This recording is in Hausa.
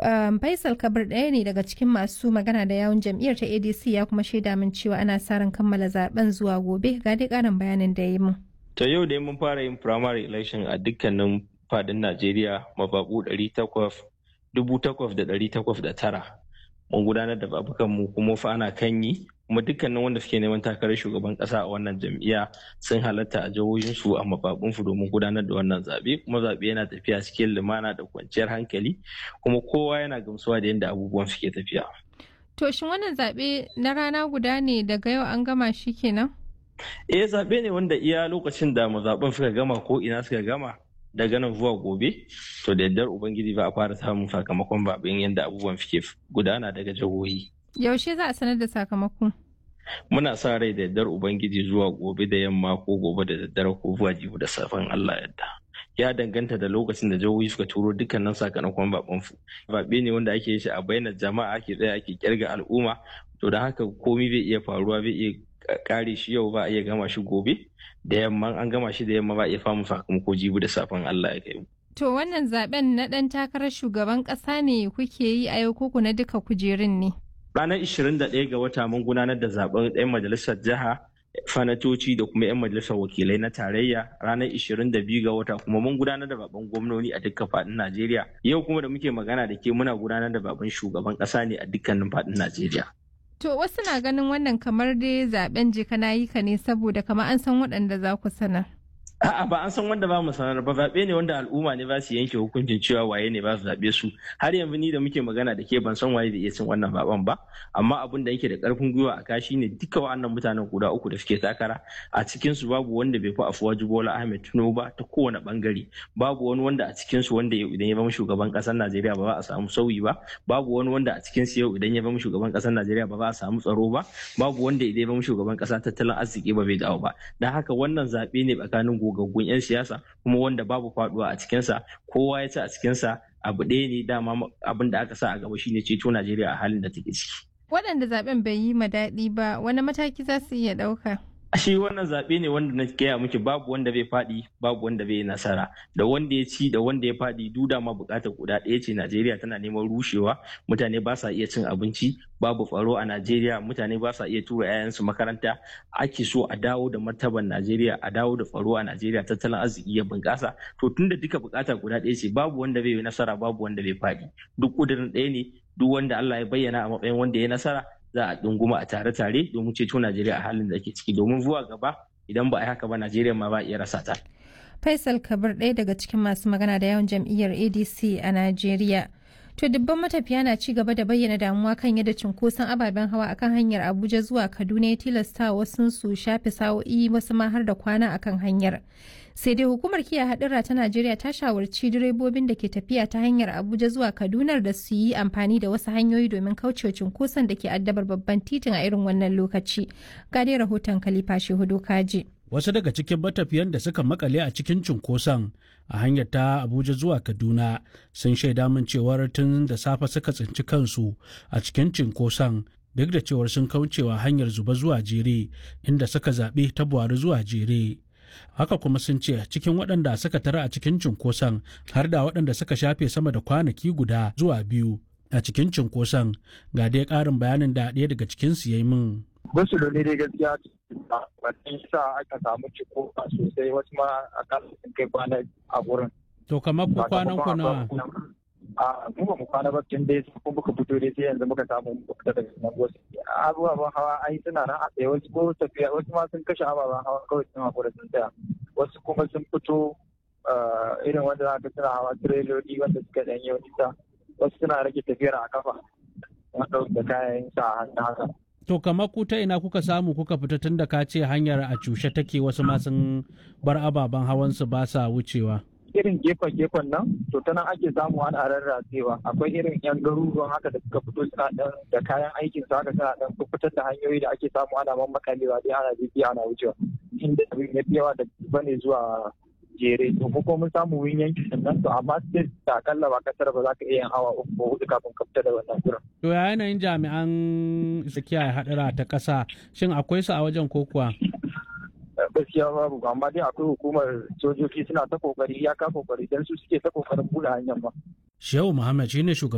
Faisal Kabir ɗaya ne daga cikin masu magana da yawun jam'iyyar ta ADC ya kuma shaida min cewa ana sa ran kammala zaben zuwa gobe ga dai ƙarin bayanin da ya yi mun. Ta yau dai mun fara yin primary election a dukkanin fadin Najeriya mababu tara. Mun gudanar da babukan mu kuma fa ana kan yi kuma dukkanin wanda suke neman takarar shugaban kasa a wannan jam'iyya sun halatta a jihohinsu a mababunsu domin gudanar da wannan zaɓe kuma zaɓe yana tafiya cikin lumana da kwanciyar hankali kuma kowa yana gamsuwa da yadda abubuwan suke tafiya. To shin wannan zaɓe na rana guda ne daga yau an gama shi kenan? Eh zaɓe ne wanda iya lokacin da mazaɓen suka gama ko ina suka gama daga nan zuwa gobe to da yardar ubangiji ba a fara samun sakamakon zaɓen yadda abubuwan suke gudana daga jihohi. Yaushe za a sanar da sakamako? Muna sa rai da yardar ubangiji zuwa gobe da yamma ko gobe da daddare ko zuwa jibi da safen Allah yadda. ya danganta da lokacin da jihohi suka turo dukkanin sakamakon baban su zaɓe ne wanda ake shi a bainar jama'a ake tsaya ake kirga al'umma to da haka komai zai iya faruwa zai iya kare shi yau ba a iya gama shi gobe da yamma an gama shi da yamma ba a iya famu sakamako jibi da safen Allah ya kai To wannan zaben na ɗan takarar shugaban ƙasa ne kuke yi a yau koko na duka kujerun ne? Ranar 21 ga wata mun gudanar da zaben ɗan majalisar jiha fanatoci da kuma 'yan majalisar wakilai na tarayya ranar 22 ga wata kuma mun gudanar da baban gwamnoni a dukkan faɗin Najeriya. Yau kuma da muke magana da ke muna gudanar da baban shugaban ƙasa ne a dukkanin faɗin Najeriya. To wasu na ganin wannan kamar dai zaben jika na yi ka ne saboda kamar an san waɗanda za ku sanar. A'a ba an san wanda ba mu sanar ba zaɓe ne wanda al'umma ne ba su yanke hukuncin cewa waye ne ba su zaɓe su har yanzu ni da muke magana da ke ban san waye da iya cin wannan zaɓen ba amma abin da yake da ƙarfin gwiwa a kashi ne duka wa'annan mutanen guda uku da suke takara a cikin su babu wanda bai fi afuwa Bola Ahmed Tinubu ba ta kowane bangare babu wani wanda a cikin su wanda idan ya zama shugaban ƙasar Najeriya ba za a samu sauyi ba babu wani wanda a cikin su yau idan ya zama shugaban ƙasar Najeriya ba za a samu tsaro ba babu wanda idan ya zama shugaban ƙasa tattalin arziki ba bai dawo ba dan haka wannan zaɓe ne tsakanin gogaggun 'yan siyasa kuma wanda babu faduwa a cikinsa kowa ya ci a cikinsa abu ɗaya ne dama abin da aka sa a gaba shine ceto najeriya a halin da take ciki waɗanda zaben bai yi ma daɗi ba wani mataki za su iya ɗauka shi wannan zaɓe ne wanda na gaya miki babu wanda bai faɗi babu wanda bai nasara da wanda ya ci da wanda ya faɗi duda ma buƙatar guda ɗaya ce najeriya tana neman rushewa mutane ba sa iya cin abinci babu tsaro a najeriya mutane ba sa iya tura 'ya'yansu makaranta ake so a dawo da martaban najeriya a dawo da tsaro a najeriya tattalin arziki ya bunƙasa to tunda duka buƙata guda ɗaya ce babu wanda bai yi nasara babu wanda bai faɗi duk ƙudurin ɗaya ne duk wanda allah ya bayyana a matsayin wanda ya nasara za a ɗunguma a tare-tare domin ceto Najeriya a halin da ake ciki domin zuwa gaba idan ba a haka ba Najeriya ma ba iya rasa ta. Faisal Kabir ɗaya daga cikin masu magana da yawan jam'iyyar ADC a Najeriya. To dubban matafiya na ci gaba da bayyana damuwa kan yadda cunkoson ababen hawa akan hanyar Abuja zuwa Kaduna ya tilasta wasu su shafe sa'o'i wasu ma har da kwana akan hanyar. Sai dai hukumar kiyaye hadura ta Najeriya ta shawarci direbobin da ke tafiya ta hanyar Abuja zuwa Kaduna da su yi amfani da wasu hanyoyi domin kaucewa cunkoson da ke addabar babban titin a irin wannan lokaci. Ga dai rahoton Khalifa Shehudu Kaji. wasu daga cikin matafiyan da suka makale a cikin cunkoson a hanyar ta abuja zuwa kaduna sun shaida min cewar tun da safe suka tsinci kansu a cikin cunkoson duk da cewar sun kaucewa hanyar zuba zuwa jere inda suka zaɓi ta buhari zuwa jere haka kuma sun ce cikin waɗanda suka tara a cikin cunkoson har da waɗanda suka shafe sama da kwanaki guda zuwa biyu a cikin cunkoson ga dai ƙarin bayanin da ɗaya daga cikinsu ya yi min. wasu da ne dai gaskiya wannan sa aka samu ciko sosai wasu ma a sun kai kwana a wurin. To kamar ku kwanan ku nawa? A mu ba mu kwana ba tun dai ko muka fito dai sai yanzu muka samu fita daga nan wasu. Abubuwan hawa ai suna nan a tsaye wasu ko tafiya wasu ma sun kashe ababen hawa kawai sun hakura sun tsaya. Wasu kuma sun fito irin wanda za ka suna hawa tireloli wanda suka ɗan yi nisa. Wasu suna rage tafiyar a kafa. Wanda da kayan sa a hannu haka. To kamar ku ta ina kuka samu kuka fita tun da ka ce hanyar a cushe take wasu ma sun bar ababen hawansu ba sa wucewa. Irin gefen-gefen nan, to ta nan ake samu ana rarratsewa. Akwai irin 'yan garuruwan haka da suka fito suna dan da kayan aikin su haka suna dan fitar da hanyoyi da ake samu ana mammakalewa dai ana bibiya ana wucewa. Inda abin ya fi yawa da bane zuwa jere to ko mun samu wurin yanki sannan to amma sai da akalla ba kasar ba za ka iya yin awa uku ko hudu kafin ka fita da wannan gurin. To ya yanayin jami'an kiyaye hadura ta ƙasa shin akwai su a wajen ko kuwa? gaskiya babu amma dai akwai hukumar sojoji suna ta kokari ya ka kokari dan su suke ta kokarin buɗe hanyar ba. Shehu Muhammad shine shugaban